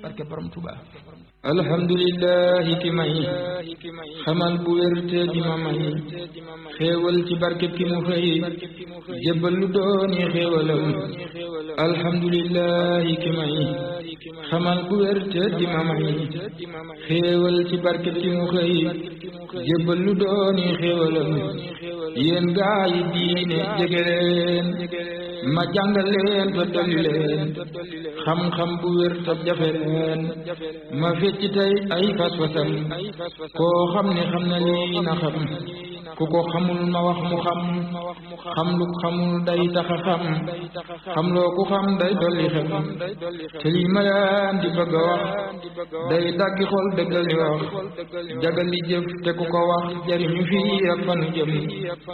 barke borom Tuuba alhamdulillahi ki may xamal bu wér te di ma may xéewal ci barke ki mu xëy jébbal lu dooni xéewalam alhamdulillahi ki may xamal bu wér te di ma may xéewal ci barke ki mu xëy jébbal lu dooni xéewalam yéen gaa yi diine jege leen ma jàngal leen te dolli leen xam-xam bu wér te jafe leen ma fecc tey ay fas-fasam koo xam ne xam na lii na xam ku ko xamul ma wax mu xam xam lu xamul day taxa xam xam loo ku xam day dolli xam te lii ma leen di bëgg a wax day daggi xol dëggal li wax jagal li jëf te ku ko wax jariñu fii ak fanu jëm